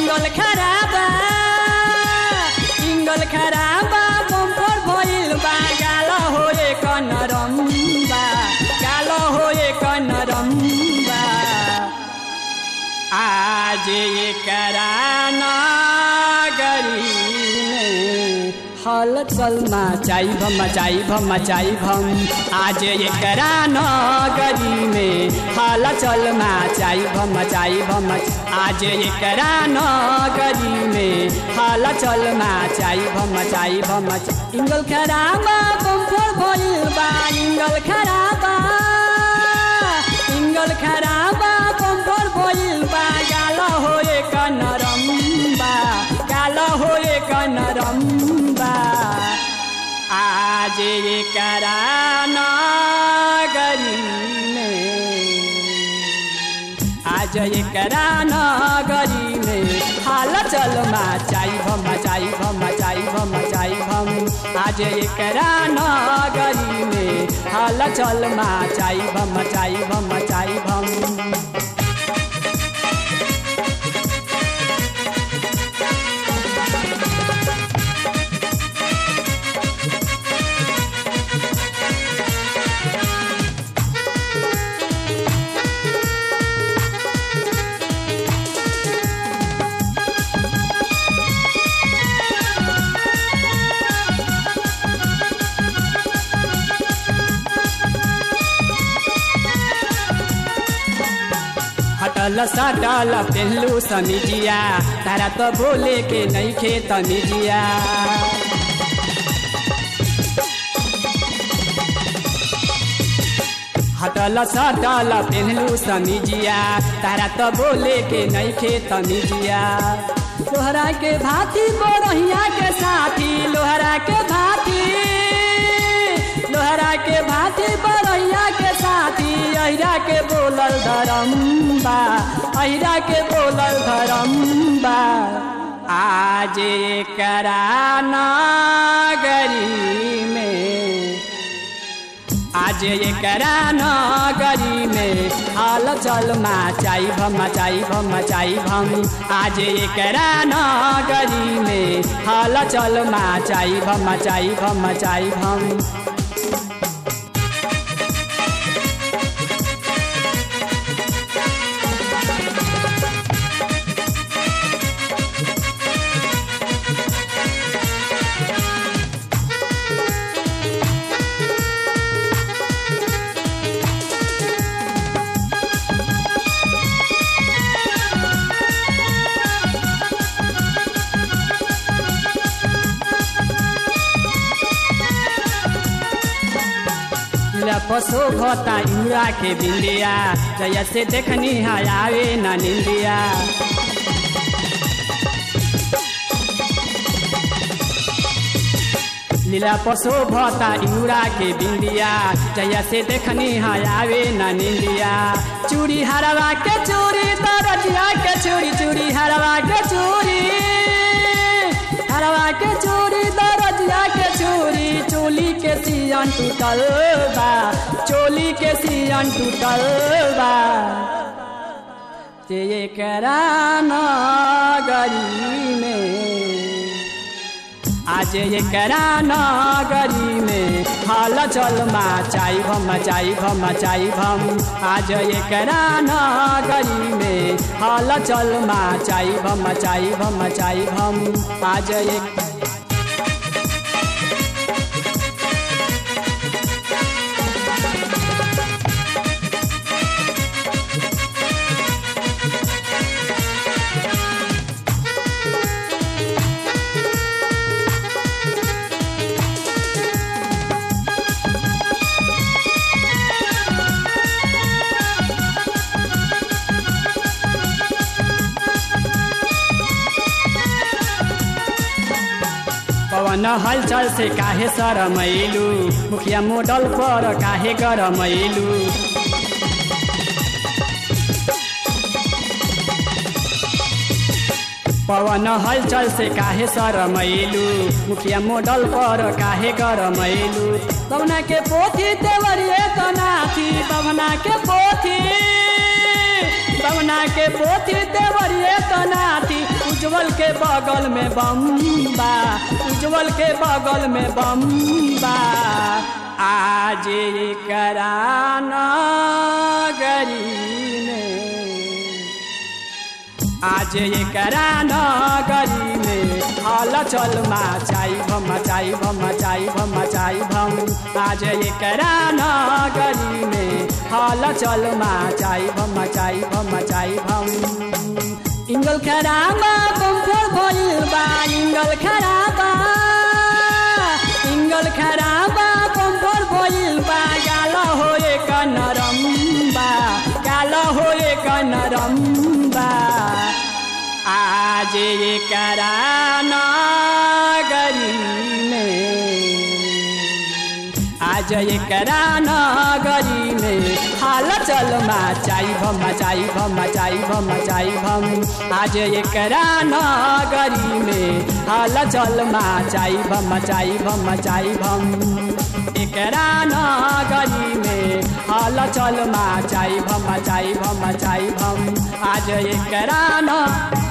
इंगल खराबा इंगल खराबा बम्पर भइल बा गाल होए कनरम बा गाल होए कनरम बा आज एकरा नगरी में हल चल मचाई भम मचाई भम मचाई भम आज एकरा नगरी में हल चल मचाई भम मचाई भम आज एकरा नगरी में हल चल मचाई भम मचाई भम इंगल खराबा बम्फर भइल बा इंगल खराबा इंगल खराबा बम्फर भइल बा गाल होए कनरम बा गाल होए कनरम बा आज एकरा नगरी में आज एकरा नगरी में हाल चल मचाई भम मचाई भम मचाई भम मचाई भम आज एकरा नगरी में हाल चल मचाई भम मचाई भम मचाई भम हटल सटल पेहलू समिजिया तारा तो बोले के नहीं खे तमिजिया हटल सटल पेहलू समिजिया तारा तो बोले के नहीं खे तमिजिया लोहरा के भाती बोरहिया के साथी लोहरा के भाती लोहरा के भाती बरैया के साथी अहिरा के बोलल धरम बा अहिरा के बोलल धरम बा आज एकरा नगरी में आज एकरा नगरी में हाल चल मचाई भम मचाई भम मचाई भम आज एकरा नगरी में हाल चल मचाई भम मचाई भम मचाई भम पसो घता इउरा के बिंदिया जैसे देखनी आवे न निंदिया लीला पसो भता इउरा के बिंदिया जैसे देखनी आवे न निंदिया चूड़ी हरवा के चूड़ी तरजिया के चूड़ी चूड़ी हरवा के चूड़ी हरवा के चूड़ी दरजिया के चूड़ी चोली के सियन टूटल बा चोली के सियन टूटल बा ते एकरा नगरी में आज एकरा नगरी में हाल चल मचाई भम मचाई भम मचाई भम आज एकरा नगरी में हाल चल मचाई भम मचाई भम मचाई भम आज एक पवन हलचल से काहे शरमैलू मुखिया मोडल पर काहे गरमैलू पवन हलचल से काहे शरमैलू मुखिया मोडल पर काहे गरमैलू पवना के पोथी देवरिए तनाथी पवना के पोथी पवना के पोथी देवरिए तनाथी उज्जवल के बगल में बम बा उज्जवल के बगल में बम बा आज करा नगरी में आज एकरा नगरी में हल चल मचाई भम मचाई भम मचाई भम मचाई भम आज एकरा नगरी में हल चल मचाई भम मचाई भम मचाई भम इंगल खराबा कम्फर भइल बा इंगल खराबा इंगल खराबा कम्फर भइल बा गाल होए क नरम बा गाल होए क नरम बा आज एकरा नगरी में आज एकरा नगरी में हाल चल मचाई भम मचाई भम मचाई भम मचाई भम आज एकरा नगरी में हाल चल मचाई भम मचाई भम मचाई भम एकरा नगरी में हाल चल मचाई भम मचाई भम मचाई भम आज एकरा न